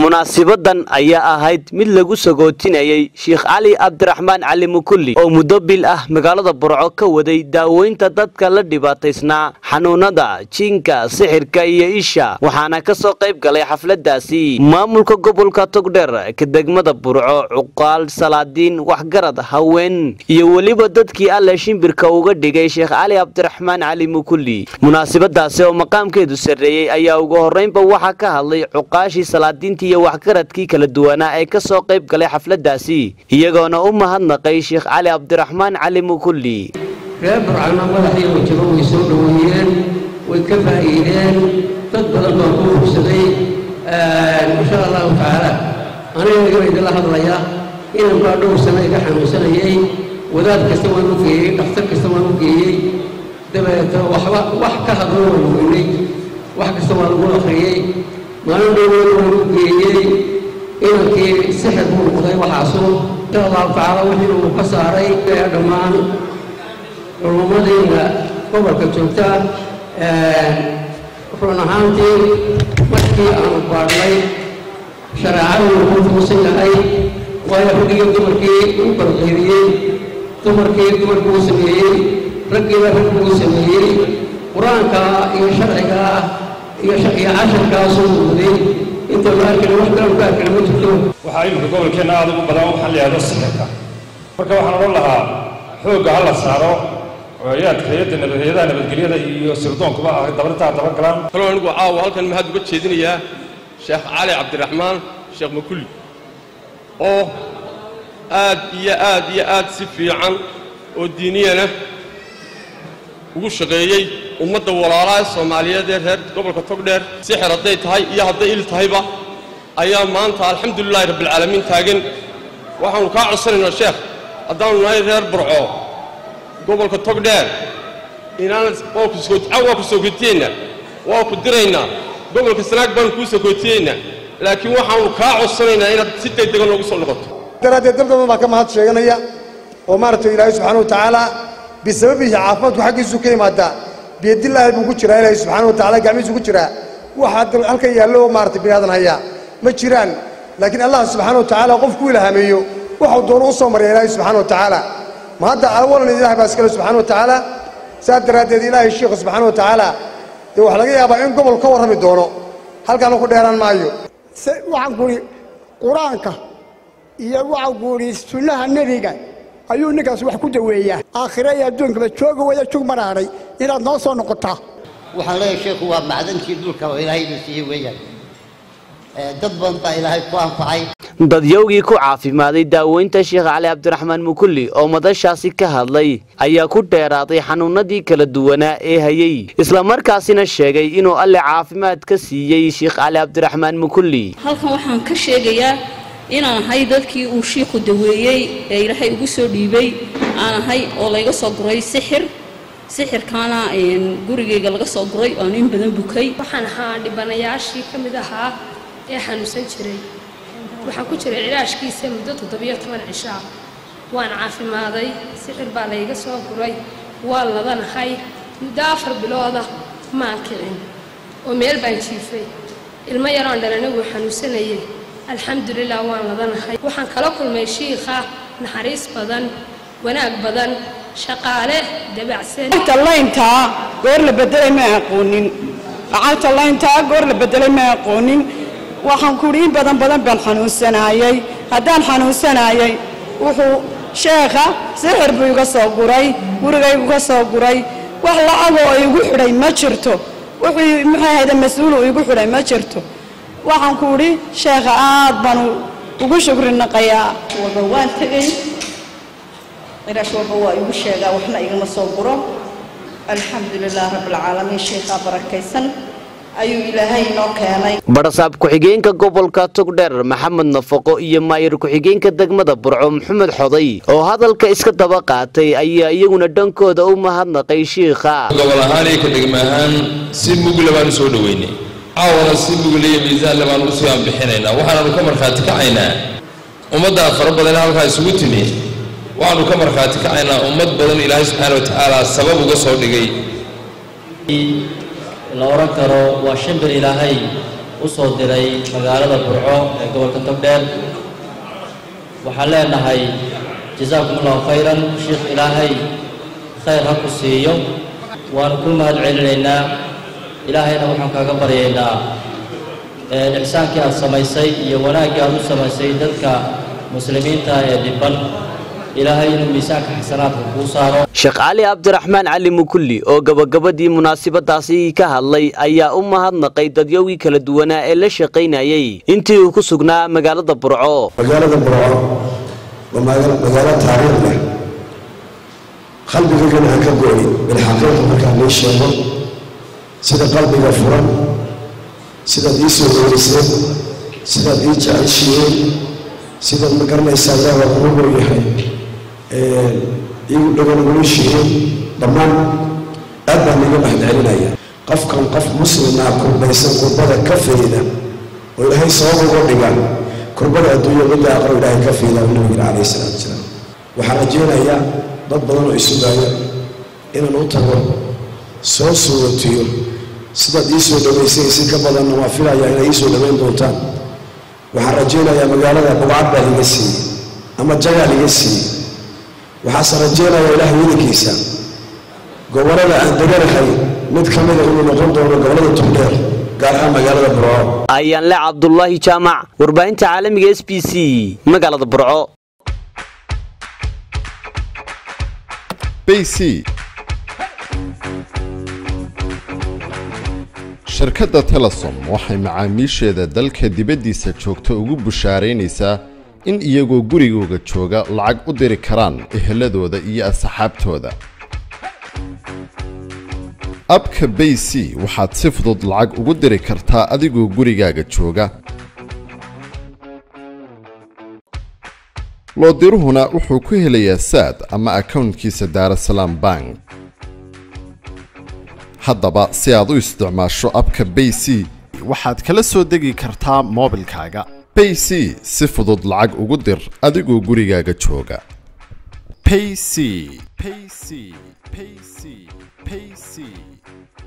munaasibadan ayaa ahayd mid lagu sagootinayay sheekh cali cabdiraxmaan cali mukulli oo muddo bil ah magaalada burco ka waday daaweynta dadka la dhibaataysnaa xanuunada jiinka sixirka iyo isha waxaana ka soo qayb galay xafladaasi maamulka gobolka togdheer ka degmada burco cuqaal salaadiin waxgarad haween iyo weliba dadkii alle shimbirka uga dhigay sheekh cali cabdiraxmaan cali mukulli munaasibadaasi oo maqaamkeedu sarreeyey ayaa ugu horreynba waxaa ka hadlay cuqaashii salaadiintii iyo waxgaradkii kala duwanaa ee ka soo qayb galay xafladaasi iyagoona u mahadnaqay sheekh cali cabdiraxmaan cali mukulli reer burcana madaxiyo wajabo way soo dhoweeyeen way ka faa'iideen dad badan baa ku hubsaday insha allahu tacaala aniga igaba idinla hadlaya inan baa dhowr sano iga xanuunsanayay wadaad kasta waan u geeyey dhakhtar kasta waan u geeyey dabeeta waxba wax ka hadlo waan weynay wax kasta waa lagu akhriyey maalin dhowweyn waan u geeyey inankii sixir buu noqday waxaasu insha allahu tacaala wixii uu ka saaray ee dhammaan culummadayna gobolka joogta run ahaantii markii aanu baadhnay shareecadu wuxuu tuusan yahay waayo raggiyo dumarkii u barqeyriyey dumarkii dumarkii uu sameeyey raggiiba raggii uu sameeyey qur-aanka iyo sharciga iyo iyo casharkaasuu muday inta la arkana wax kale ka arkana ma jirto waxaa iminka gobolkeenna aad ugu badan waxaa la yidhahdo sixirka marka waxaan odhan lahaa xoogga ha la saaro hay-adka hay-adda nabad hay-adaha nabadgelyada iyo sirdoonkuba ah dabarintaa dabagalaan kaloo anigu caawa halkan mahad uga jeedinayaa sheekh cali cabdiraxmaan sheekh makulli oo aad iyo aad iyo aad si fiican oo diiniyana ugu shaqeeyey ummadda walaalaha soomaaliyeed ee reer gobolka togdheer sixir hadday tahay iyo hadday il tahayba ayaa maanta alxamdulilaahi rabbilcaalamiin taagan waxaannu kaa codsanaynaa sheekh haddaannu nahay reer burco gobolka togdheer inaan waa ku sookotiyeyna waa ku diraynaa gobolka sanaag baanu kuu sokootiyeynaa laakiin waxaannu kaa codsanaynaa inaad si degdegan noogu soo noqoto daraaddeed dad badan baa ka mahad sheeganaya oo maaragtay ilaahay subxaana wa tacaala bisababihi caafimaadku xaggiisu ka yimaadaa biyadilaahi buu ku jiraa ilaahay subxaana wa tacala gacmihiisu ku jiraa waxaa halkan yaallo maaragtay bini aadan hayaa ma jiraan laakiin allah subxaana wa tacaala qofku ilhaameeyo waxuu doono u soo marya ilaahay subxaana wa tacaala ma hadda awalan ilahay baa iskale subxaana wa tacaala saas daraaddeed ilaahay sheikhu subxaana wa tacaala dee waxaa laga yaabaa in gobol ka warrami doono halkaana ku dheeraan maayo waxaan kuhi qur-aanka iyo waxaan kuhi sunnaha nebiga ayuu ninkaas wax ku daweeyaa aakhire iyo adduunkaba jooga wada jug maraaray inaad noo soo noqotaa waxaan leeyahay sheekhu waa macdankii dhulka oo ilaahayna siiyey weeyaan dad badan baa ilaahay ku anfacay dadyowgii ku caafimaaday daaweynta sheekh cali cabdiraxmaan mukulli oo madashaasi ka hadlay ayaa ku dheeraaday xanuunadii kala duwanaa ee hayey islamarkaasina sheegay inuu alle caafimaad ka siiyey sheekh cali cabdiraxmaan mukulli halkan waxaan ka sheegayaa inaan ahay dadkii uu shiikhu daweeyey ee ilaahay ugu soo dhiibay aan ahay oo layga soo guray sixir sixirkaana gurigayga laga soo guray oan in badan bukay waxaan ahaa dhibanayaashii ka mid ahaa ee xanuunsan jiray waxaan ku jiray cilaashkiisa muddo toddobiyo toban cishaa waan caafimaaday sixir baa layga soo guray waan ladanahay muddo afar bilooda maan kicin oo meel baan jiifay ilmo yaroon dhalana wuu xanuunsanayay alxamdulilah waan ladanahay waxaan kala kulmay shiikha naxariis badan wanaag badan shaqaale dabacsan layntaa goor la bedelay ma aqoonin lacagta layntaa goor la bedelay ma aqoonin waxaan kuhi in badan badan baan xanuunsanaayey haddaan xanuunsanaayey wuxuu sheekha sixir buu iga soo guray gurigaygu ka soo guray wax lacagoo igu xidhay ma jirto wuxuu muxuu ahayda mas-uul uu igu xidhay ma jirto waxaan ku idhi sheekha aad baan ugu shukri naqayaa walba waan tegey qiraash walba waa igu sheegaa waxna igama soo guro alxamdulilah rabbilcaalamiin sheekhaa barakaysan ayuu ilaahay inoo keenay barasaab ku-xigeenka gobolka togdheer maxamed nafaqo iyo maayir ku-xigeenka degmada burco maxamed xoday oo hadalka iska daba qaatay ayaa iyaguna dhankooda u mahadnaqay shiikha gobol ahaan iyo ka degma ahaan si mugla baan u soo dhoweynay caawana si mugla iyo miisaanle baan usii aanbixinaynaa waxaananu ka markhaati kacaynaa ummaddaa fara badan halkaa isugu timi waxaanu ka markhaati kacaynaa ummad badan ilaahay subxaana wa tacaala sabab uga soo dhigay la odhan karo waa shimbir ilaahay u soo diray magaalada burco ee gobolka togdheer waxaan leenahay jasaakum allahu khayran sheikh ilaahay khayr ha ku siiyo waanu ku mahad celinaynaa ilaahayna waxaan kaaga baryaynaa ixsaankii aad samaysay iyo wanaaggii aad u samaysay dadka muslimiinta ee dhiban ilaahay inuu miisaanka xasanaadka kuu saaro sheekh cali cabdiraxmaan cali mukulli oo gabagabadii munaasabadaasi ka hadlay ayaa u mahadnaqay dadyowgii kala duwanaa ee la shaqaynayay intii uu ku sugnaa magaalada burco magaalada burco waa magaalo taariikh leh qalbigaygana aan ka go'in bilxaqiiqa markaan nii sheego sida qalbiga furan sidaad ii soo dhoweyseen sidaad ii jeceshiiyeen sidaad ma garanaysaa ilaah waa kugu dhow yahay iigu dhagan ugula shiiyeen dhammaan aad baan iiga mahadcelinaya qofkan qof muslimaa kurbaysan kurbada ka fayda oo ilaahay sabab uga dhiga kurbada adduunya midda aqro ilaahay ka fayda uu nabiga calayhi salaatu wasalaam waxaan rajaynayaa dad badan oo isugaya inaan u tago soo suugatiyo sidaad ii soo dhowaysay si ka badanna waa filayaa inay ii soo dhowayn doontaan waxaan rajaynayaa magaalada bugcad baa liga siiyey ama jagaa liga siiyey waxaase rajaynayaa ilaahay wedankiisa gobollada aan deganahay mid ka mida inuu noqon doono gobollada tugdheer gaar ahaan magaalada burco ayaan le cabdulaahi jaamac warbaahinta caalamiga s b c magaalada burco bc shirkadda telesom waxay macaamiisheeda dalka dibaddiisa joogta ugu bushaaraynaysaa in iyagoo gurigooga jooga lacag u diri karaan eheladooda iyo asxaabtooda abka bay c waxaad si fudud lacag ugu diri kartaa adigoo gurigaaga jooga loodiruhuna wuxuu ku helayaa saad ama akownkiisa daarasalaam bank haddaba si aad u isticmaasho abka bay c waxaad kala soo degi kartaa moobilkaaga bay c si fudud lacag ugu dir adigoo gurigaaga jooga payc payc payc payc